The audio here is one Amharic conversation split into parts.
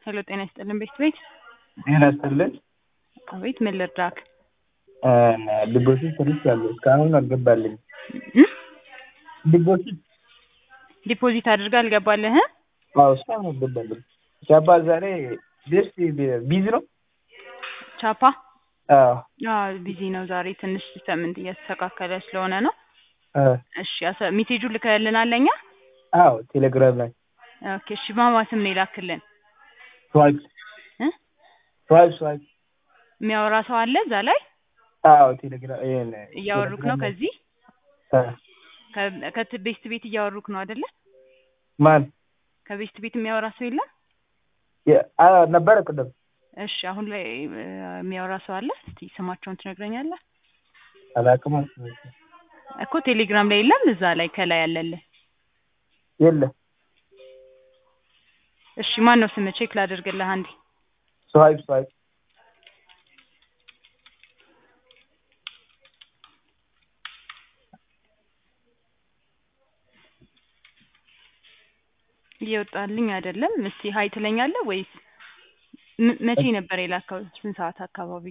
ሄሎ ጤና ይስጥልን ቤት ቤት ጤና ይስጥልን። አቤት ምን ልርዳክ? ዲፖዚት ሰርቻለሁ እስካሁን አልገባልኝም። እም? ዲፖዚት ዲፖዚት አድርጋ አልገባልህ? አዎ እስካሁን አልገባልኝም። ቻባ ዛሬ ደስ ቢዚ ነው። ቻፓ አዎ አዎ ቢዚ ነው ዛሬ ትንሽ ሲስተምንት እያስተካከለ ስለሆነ ነው። አ እሺ አሰ- ሜሴጁ ልከልናል ለኛ? አዎ ቴሌግራም ላይ ኦኬ እሺ ማማ ስም ነው የላክልን? ስዋይፕ እ? ስዋይፕ ስዋይፕ የሚያወራ ሰው አለ እዛ ላይ? አዎ ቴሌግራም ይሄን እያወሩክ ነው ከዚህ? አ ከ- ከት- ቤስት ቤት እያወሩክ ነው አይደለ? ማን ከቤስት ቤት የሚያወራ ሰው የለም? የ- አ ነበረ ቅድም እሺ አሁን ላይ እ፣ የሚያወራ ሰው አለ? እስቲ ስማቸውን ትነግረኛለህ? አላውቅም እኮ ቴሌግራም ላይ የለም እዛ ላይ ከላይ ያለልህ። የለም እሺ ማን ነው ስምህ? ቼክ ላደርግልህ አንዴ። ስዋይፕ ስዋይፕ እየወጣልኝ አይደለም። እስቲ ሀይ ትለኛለህ ወይስ ም- መቼ ነበር የላከው? ስንት ሰዓት አካባቢ?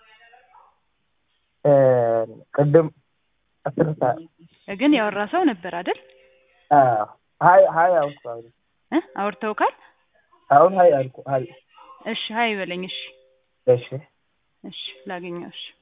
እ፣ ቅድም አስር ሰዓት ግን ያወራ ሰው ነበር አይደል? አዎ ሀይ ሀይ አልኩ አሁን እ አውርተውካል? አሁን ሀይ አልኩ ሀይ እሺ ሀይ በለኝ። እሺ እሺ እሺ ላገኘው። እሺ